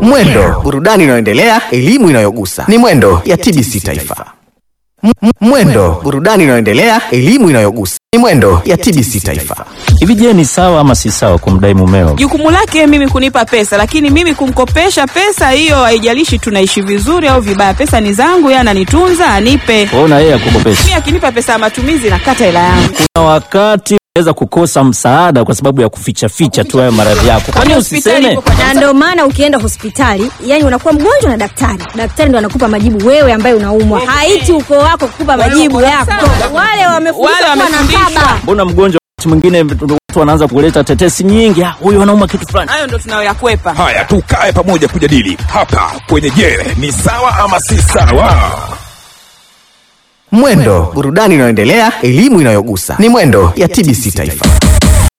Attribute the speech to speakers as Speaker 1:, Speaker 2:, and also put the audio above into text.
Speaker 1: Mwendo, burudani inayoendelea, elimu inayogusa. Ni Mwendo ya TBC Taifa. M- m- Mwendo, burudani inayoendelea, elimu inayogusa. Ni Mwendo ya TBC Taifa.
Speaker 2: Hivi je, ni sawa ama si sawa kumdai mumeo?
Speaker 3: Jukumu lake mimi kunipa pesa, lakini mimi kumkopesha pesa hiyo, haijalishi tunaishi vizuri au vibaya, pesa ni zangu, yeye ananitunza, anipe.
Speaker 2: Ona yeye akukopesha.
Speaker 3: Mimi akinipa pesa ya matumizi, nakata hela yangu.
Speaker 2: Kuna wakati unaweza kukosa msaada kwa sababu ya kuficha ficha tu hayo maradhi yako. Kwani
Speaker 3: Hospitali
Speaker 2: usiseme?
Speaker 3: ipo kwa
Speaker 4: na ndio maana ukienda hospitali yani unakuwa mgonjwa na daktari daktari ndo anakupa majibu wewe ambaye unaumwa haiti ukoo wako kukupa majibu
Speaker 3: wako
Speaker 4: yako
Speaker 3: sawa.
Speaker 4: wale wamefundishwa
Speaker 3: Wale
Speaker 4: kuwa na
Speaker 3: wamefundishwa.
Speaker 4: baba
Speaker 2: Mbona mgonjwa wakati mwingine watu wanaanza kuleta tetesi nyingi, "Ah, huyu anauma kitu fulani.
Speaker 3: hayo ndo tunayoyakwepa.
Speaker 5: Haya, tukae pamoja kujadili hapa kwenye Je, ni sawa ama si sawa?
Speaker 1: Mwendo, burudani inayoendelea, elimu inayogusa. Ni Mwendo ya TBC Taifa.